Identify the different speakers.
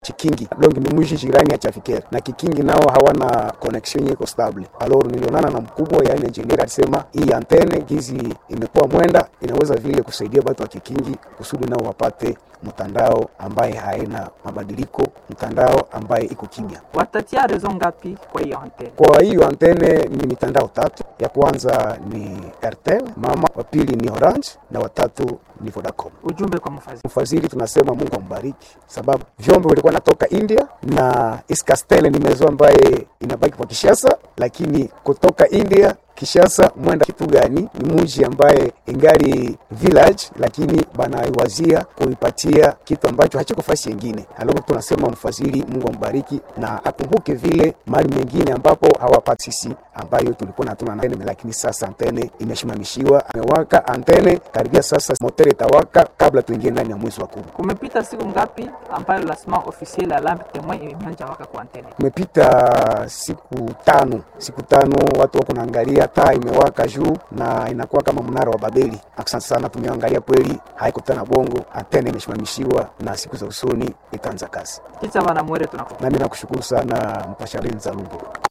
Speaker 1: Chikingi donc ni mji jirani ya Chafikere na Kikingi nao hawana connection yeko stable. Alors nilionana na mkubwa yani engineer alisema hii antene gizi imekuwa mwenda inaweza vile kusaidia watu wa Kikingi kusudi nao wapate mtandao ambaye haina mabadiliko, mtandao ambaye iko kimya.
Speaker 2: Watatia rezo ngapi kwa hiyo antene?
Speaker 1: Kwa hiyo antene ni mitandao tatu. Ya kwanza ni Airtel mama, wa pili ni Orange na watatu ni Vodacom.
Speaker 2: Ujumbe kwa mfadhili.
Speaker 1: Mfadhili tunasema Mungu ambariki, sababu vyombo vilikuwa natoka India na Iskastel ni mezo ambaye inabaki kwa Kishasa, lakini kutoka India Kishasa mwenda kitu gani? Ni mji ambaye ingali village, lakini banaiwazia kuipatia kitu ambacho hachiko fasi yengine. Alafu tunasema mfadhili Mungu ambariki na akumbuke vile mali mengine ambapo hawapati sisi, ambayo tulikuwa na hatuna antene, lakini sasa antene imeshimamishiwa, amewaka antene karibia sasa, motere itawaka kabla tuingie ndani ya mwezi wa kumi.
Speaker 2: Kumepita siku ngapi ambayo lancement officiel ya lampe témoin imeanza waka kwa antene?
Speaker 1: Kumepita siku tano, siku tano watu wako naangalia taa imewaka juu na inakuwa kama mnara wa Babeli. Asante sana, tumeangalia kweli, haiko tena bongo, antene imeshimamishiwa na siku za usoni itaanza kazi.
Speaker 2: Kicha bana mwere tunako.
Speaker 1: Nami nakushukuru sana mpasharini za Lumbu.